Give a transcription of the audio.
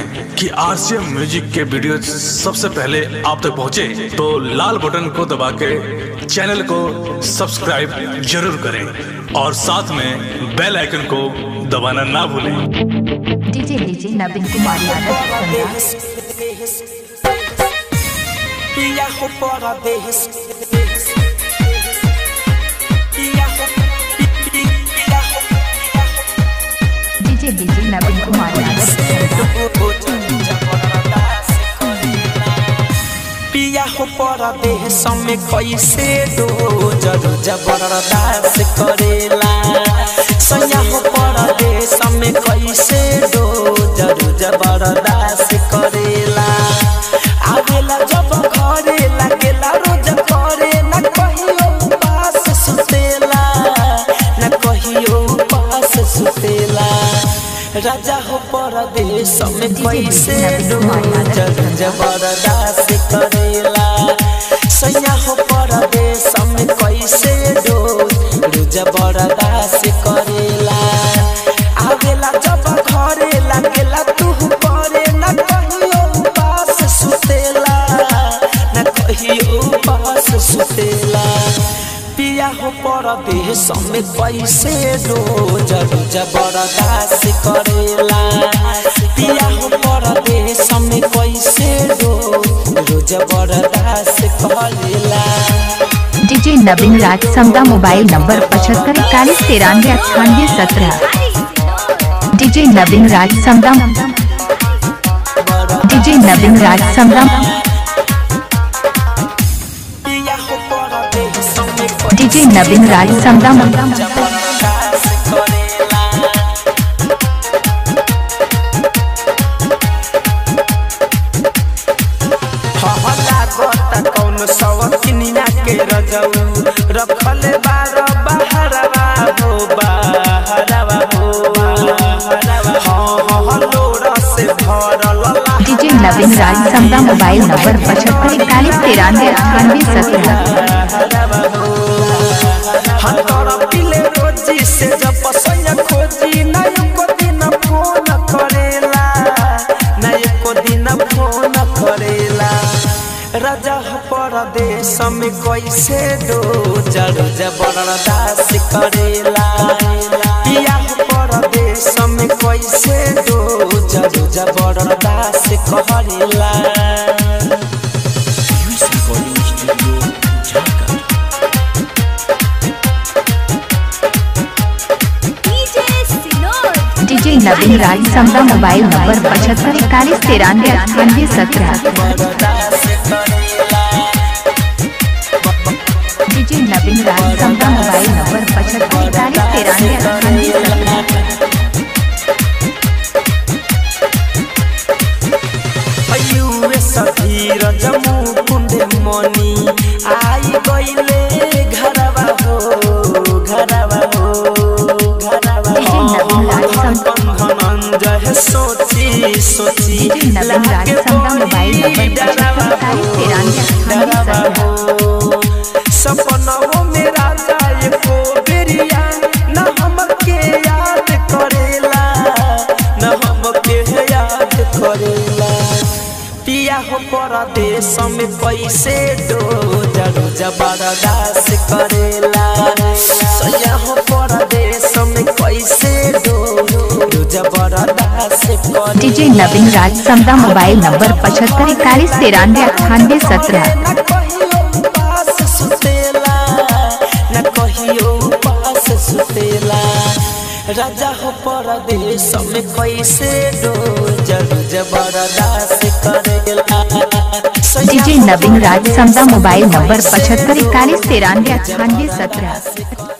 हैं कि RCM music के वीडियो सबसे पहले आप तक पहुंचे तो लाल बटन को दबा के चैनल को सब्सक्राइब जरूर करें और साथ में बेल आइकन को दबाना ना भूलें DJ DJ Naveen Kumar Yadav Sandhya Viajo por a vez. Viajo, viajo, DJ DJ Naveen Kumar Yadav Sandhya Viajo por a vez, me कैसे दो जरूर जबरदस्त करेला सयाहो पर देश में कैसे दो जरूर जबरदस्त करेला आवेला जब घरे लागेला रोज करे न कहियो पास सुतेला न कहियो पास सुतेला राजा हो परदेश में कैसे दो जरूर जबरदस्त करेला सैया हो परदेश में कैसे दो जबरदस्त करेला आवेला जब घरे लागेला तू करे न कहियो पास सुतेला न कहियो पास सुतेला पिया हो परदेश में कैसे रोज रोज बर्दाश्त करेला पिया हो परदेश में कैसे रोज रोज बर्दाश्त करेला DJ Naveen Raj Samda mobile number पचहत्तर इकतालीस तिरानवे अट्ठानवे सत्रह डीजे नवीन राज समदा डीजे नवीन राज समदा पिया हो परदेश में डीजे नवीन राज समदा जबरदस्त करेला हहला गोता कौन सवकिनिया के रजऊ रखल बार बहरवा हो बहरवा हो बहरवा हाँ हाँ लोरा से भरल DJ Naveen Raj Samda mobile number पचहत्तर इकतालीस तिरानवे अट्ठानवे सत्रह हतर पिले रोजी से जब पसंद खोजी ना एको दिन फोन करेला ना एको दिन फोन करेला राजा हो परदेश में कैसे दो जड़ जबरदस्त करेला पिया हो परदेश में कैसे दो जड़ जबरदस्त करेला DJ Naveen Raj Samda mobile number पचहत्तर इकतालीस तिरानवे अट्ठानवे सत्रह DJ Naveen Raj Samda mobile number पचहत्तर इकतालीस तिरानवे अट्ठानवे सत्रह युवे सधीर जमू कुंडे मनी आई गईले घरवा हो घरवा हो घरवा डीजे नवीन राज समदा धनंजय सोची सोची DJ Naveen Raj Samda mobile number पचहत्तर इकतालीस तिरानवे अट्ठानवे सत्रह सपनों में राजा एको बेरिया न हमके याद करेला न हमके याद करेला पिया हो परदेश में कैसे दो जरू जबरदस्त करेला सैया हो परदेश में कैसे दो जबरदस्त करेला DJ Naveen Raj Samda mobile number पचहत्तर इकतालीस तिरानवे अट्ठानवे सत्रह न कहियो पास सुतेला न कहियो पास सुतेला राजा हो परदेश में कैसे दो जरूर जबरदस्त करेला DJ Naveen Raj Samda mobile number पचहत्तर इकतालीस तिरानवे अट्ठानवे सत्रह